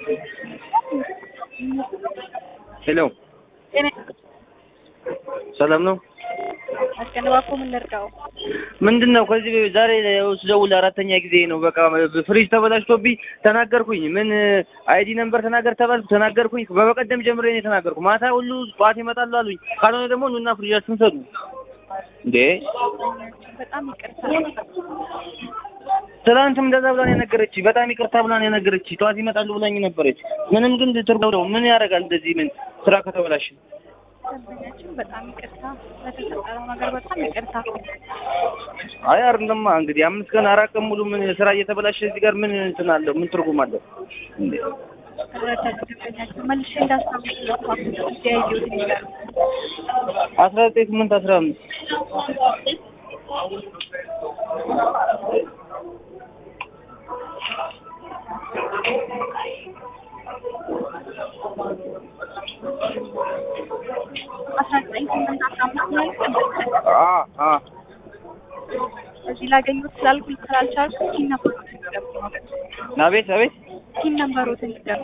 ሄሎ ሰላም ነው? አስገነባኮ ምን ልርዳው? ምንድን ነው ከዚህ ዛሬ ስደውል አራተኛ ጊዜ ነው። በቃ ፍሪጅ ተበላሽቶብኝ ተናገርኩኝ። ምን አይዲ ነምበር ተናገር ተባልኩ ተናገርኩኝ። በበቀደም ጀምሬ ነው የተናገርኩ። ማታ ሁሉ ጠዋት ይመጣሉ አሉኝ። ካልሆነ ደግሞ ኑና ፍሪጃችሁን ሰዱ። እንዴ በጣም ይቅርታ። ትናንትም እንደዛ ብላን የነገረች በጣም ይቅርታ ብላን የነገረች ጠዋት ይመጣሉ ብላኝ ነበረች። ምንም ግን ትርጉም ምን ያደርጋል እንደዚህ ምን ስራ ከተበላሽ ደንበኛችን በጣም ይቅርታ ለተፈጠረው ነገር በጣም ይቅርታ። አይ አይደለማ እንግዲህ አምስት ቀን አራት ቀን ሙሉ ምን ስራ እየተበላሸ እዚህ ጋር ምን እንትን አለው? ምን ትርጉም አለው? እንዴ ረዳት ደንበኛችን መልሼ እንዳስታውስ ለኳኩ ያየሁት ይላል። አስራ ዘጠኝ ስምንት አስራ አምስት አስራ ዘጠኝ ስምንት አስራ አምስት ማለት አ አ እዚህ ላገኙት ስላልኩ ስላልቻልኩ ቲን ነበሮትን ይገቡ አቤት አቤት ቲን ነበሮትን ይገቡ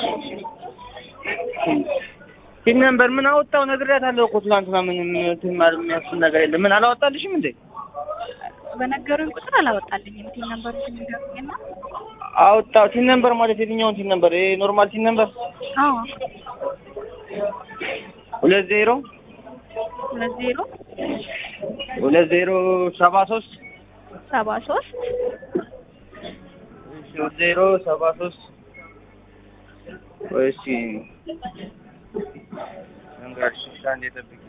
ፒን ነምበር ምን አወጣው? ነግሬያታለሁ እኮ ትናንትና ምንም እንትን ማለት የሚያስብል ነገር የለም። ምን አላወጣልሽም እንዴ? በነገሩኝ ቁጥር አላወጣልኝም። ቲን ነበሮትን ይገቡኝና አወጣው። ቲን ነምበር ማለት የትኛውን ቲን ነምበር? ይሄ ኖርማል ቲን ነምበር አዎ ሁለት ዜሮ ሁለት ዜሮ ሁለት ዜሮ ሰባ ሶስት ሰባ ሶስት ሁለት ዜሮ ሰባ ሶስት እሺ እንግዲህ እሺ አንዴ ጠብቂ።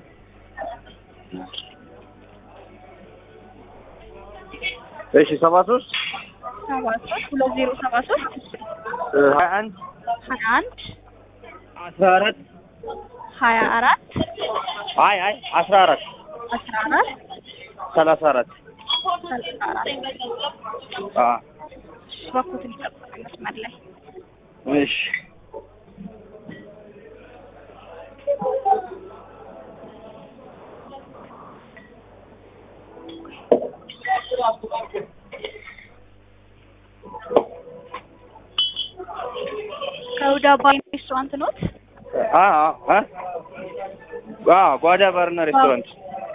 እሺ ሰባ ሶስት ሰባ ሶስት ሁለት ዜሮ ሰባ ሶስት ሀያ አንድ ሀያ አንድ አስራ አራት ሀያ አራት አይ አይ አስራ አራት አስራ አራት ሰላሳ አራት ሰላሳ አራት አ እባክዎትን ይጠብቁ መስመር ላይ እሺ ከሁዳ ባር ሬስቶራንት ኖት? አ አ አ ጓዳ ባርና ሬስቶራንት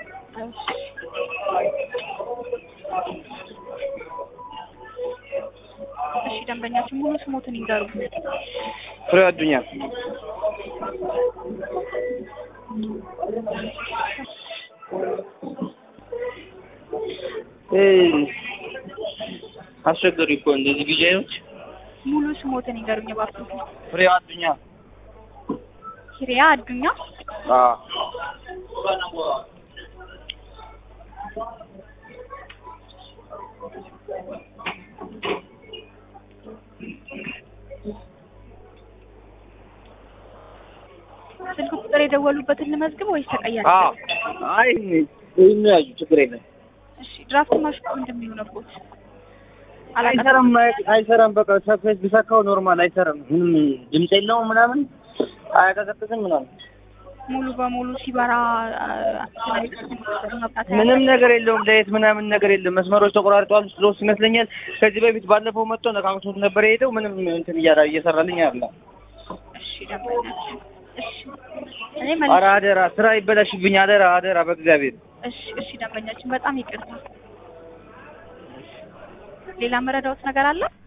እሺ ደንበኛችን ሙሉ ስሞትን ይንገሩ። ፍሬ አዱኛ እ አስቸገሩ እኮ እንደዚህ ቢጃዮች ሙሉ ስሞትን ይንገሩኝ እባክዎት። ፍሬ አዱኛ ኪሪያ አዱኛ አ ስልክ ቁጥር የደወሉበትን ልመዝግብ ወይስ ተቀያሪ? አ አይ ይሄን ያዩ ችግር የለም እሺ ድራፍት ማሽኑ ምንድን ነው የሆነቦት? አይሰራም አይሰራም በቃ ሰፌት ቢሰካው ኖርማል አይሰራም ምንም ድምፅ የለውም ምናምን አያቀዘቅዝም ምናምን ሙሉ በሙሉ ሲበራ መብራት ምንም ነገር የለውም ለየት ምናምን ነገር የለም መስመሮች ተቆራርጠዋል ስሎስ ይመስለኛል ከዚህ በፊት ባለፈው መጥቶ ነካክቶት ነበር የሄደው ምንም እንትን እያላ እየሰራልኝ አይደለም እሺ ደንበኛችን እሺ እኔ ኧረ መልስ አደራ ስራ ይበላሽብኝ አደራ አደራ በእግዚአብሔር እሺ እሺ ደንበኛችን በጣም ይቅርታ ሌላ መረዳዎት ነገር አለ